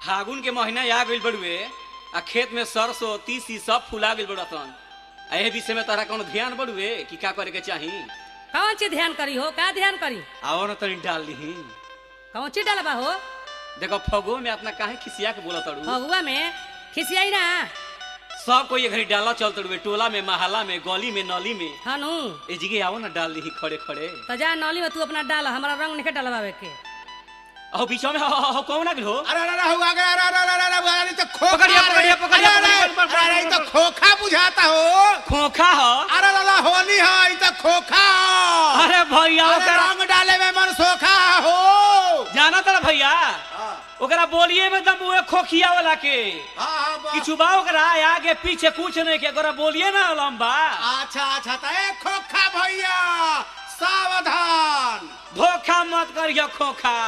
फागुन के महीना आ गइल बड़ुए आ खेत में सरसों तीसी सब फुला गइल बड़तन आ एह विषय में तोहरा कोनो ध्यान बड़ुए कि का करे के चाही कौन चीज ध्यान करी हो का ध्यान करी आओ न तनी डाल लीही कौन चीज डालबा हो देखो फगो में अपना काहे खिसिया के बोला तड़ू फगुआ में खिसियाई ना सब कोई घड़ी डाला चल तड़ुए टोला में महला में गली में नली में हनु ए जगह आओ ना डाल लीही खड़े खड़े तो जा नली में तू अपना डाल हमारा रंग नहीं डलवावे के अहो बीचो में हो, हो, हो, कौन आ गइल हो अरे अरे अरे हुआ गया अरे अरे अरे अरे अरे अरे तो खोखा पकड़िया, रे। पकड़िया, पकड़िया, अरे, अरे, पकड़िया, पकड़िया, अरे, ये तो पकड़िया। खोखा बुझाता हो खोखा हो अरे दादा होली है ये तो खोखा हो। अरे भैया अरे ओकरा रंग डाले में मन सोखा हो जाना तड़ा भैया हाँ, ओकरा बोलिए में दम उहे खोखिया वाला के हाँ, हाँ, बा- किछु बा ओकरा आगे पीछे कुछ नहीं के ओकरा बोलिए ना लंबा अच्छा अच्छा तो ए खोखा भैया सावधान धोखा मत करियो खोखा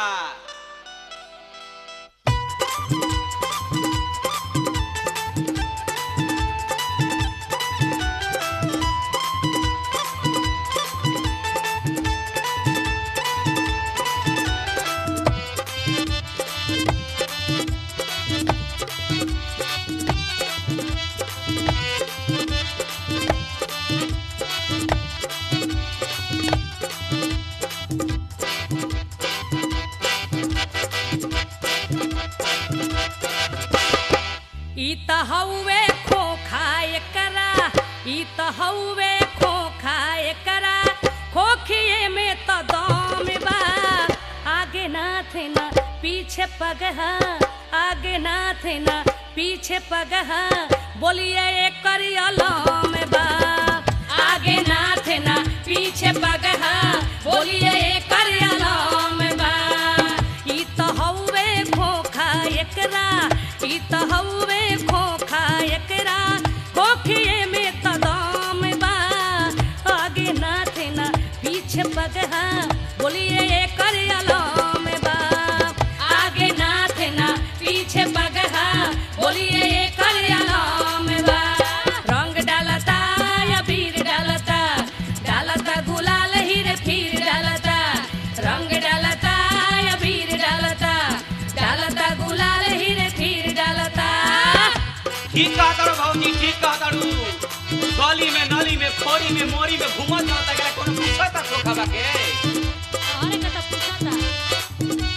ई त हउवे खोखा एकरा ई त हउवे खोखा एकरा खोखिए में त दम बा आगे नाथ न पीछे पगहा आगे नाथ न पीछे पगहा बोलिए एकर अलम बा आगे नाथ न पीछे पगहा बोलिए एकर अलम बा ई त हउवे खोखा एकरा ई त हउवे खोखा एकरा खोखिए में त दाम बा आगे नाथ ना पीछे पगहा बोलिए एकर अलाम बा आगे नाथ ना पीछे पगहा बोलिए एकर अलाम बा रंग डालता या बीर डालता डालता गुलाल हीरे फिर डालता रंग डालता या बीर डालता डालता गुलाल हीरे फिर डालता ठीक कहा तारू भौजी ठीक कहा तारू गली में नली में खोरी में मोरी में घूमत रहता एकरा कोनो पूछता खोखा बा के अरे कता पूछता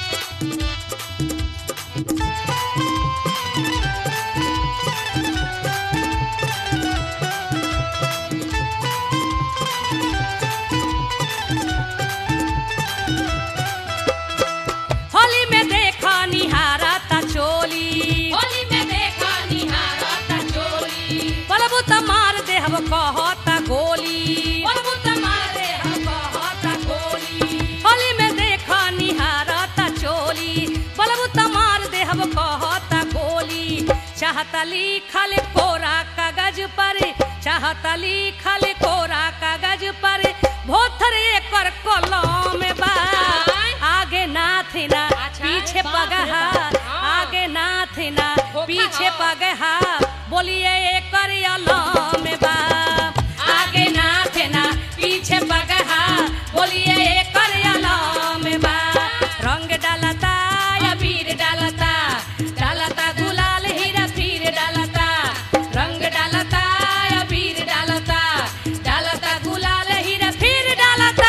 होली में देखा निहारा ता चोली होली में देखा निहारा ता चोली पलबू त मार दे हम कहता गोली पलबू त मार दे हम कहता गोली होली में देखा निहारा ता चोली पलबू त मार दे हम कहता गोली चाहता लिखल कोरा कागज पर चाहता लिखल कोरा कागज पर भोथर एकर कलम बा आगे नाथ ना पीछे पगहा आगे नाथ ना पीछे पगहा बोलिए एकर अलम बा आगे नाथ ना पीछे पगहा बोलिए एकर अलम बा रंग डालता या बीर डालता डालता गुलाल हीरा फिर डालता रंग डालता या बीर डालता डालता गुलाल हीरा फिर डालता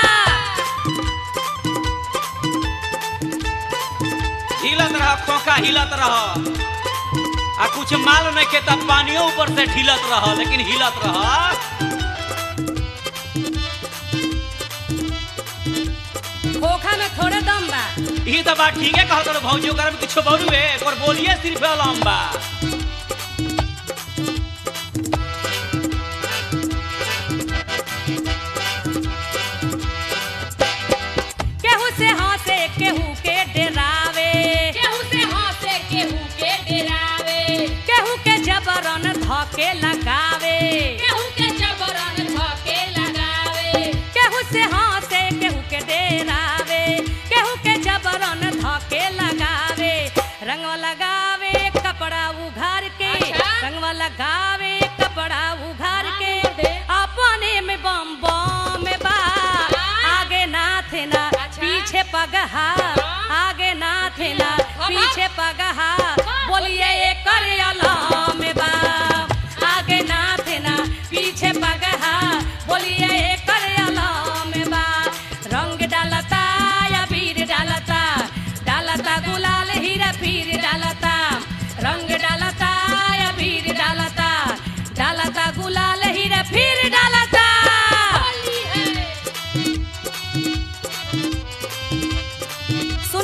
हिलत रह खोखा हिलत रह आ कुछ माल नहीं के तब पानियों ऊपर से ढिलत रह लेकिन हिलत रह खोखा में थोड़े दम बा ई तो बात ठीक है कहत रहो भौजी ओकरा में कुछ बड़ुए और बोलिए सिर्फ लंबा केहू से हंसे केहू के डरावे केहू से हंसे केहू के डरावे केहू के जबरन धके लगावे केहू के जबरन धके लगावे केहू से हंसे केहू के डरावे केहू के जबरन धके लगावे रंग लगावे कपड़ा उघार के रंग लगावे कपड़ा उघार के अपने में बम बम बा आगे नाथ ना पीछे पगहा आगे नाथ ना पीछे पगहा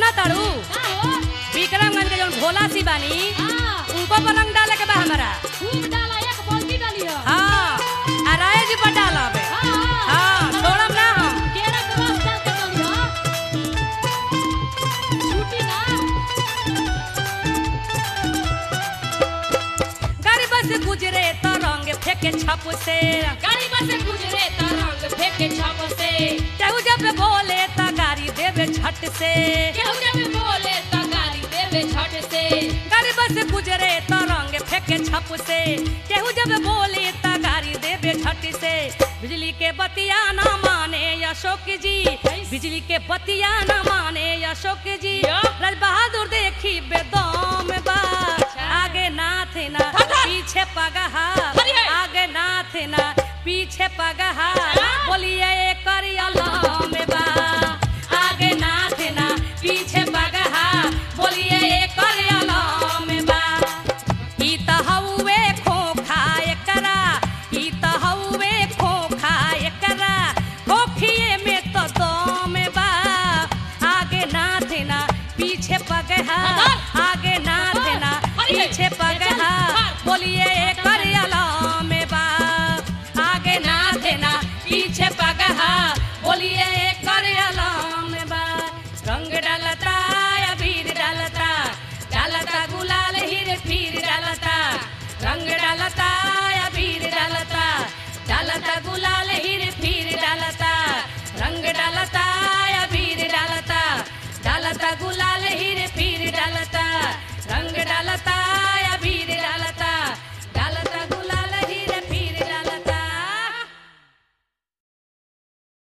जाना तारू का हो विक्रमगंज के जौन भोला सी बानी हाँ उनको पर रंग डाले के बा हमारा खूब डाला एक बाल्टी डाली हो हाँ आ राय जी पर डाला बे हाँ हाँ छोड़म ना हम केरा के रस डाल के डाली हो छूटी ना गरीब से गुजरे तो रंग फेंके छप से गाड़ी बस से गुजरे त रंग फेंके छप से केहू जब बोले तो गाड़ी देवे छट से केहू जब बोले त गाली देवे झट से गरीब से गुजरे तो रंग फेंके छप से केहू जब बोले तो गाड़ी देवे छट से बिजली के बतिया ना माने अशोक जी बिजली के बतिया ना माने अशोक जी राज बहादुर देखी बेदम बा आगे नाथ ना पीछे पगहा अरे! आगे नाथ ना पीछे पगहा बोलिए करिया में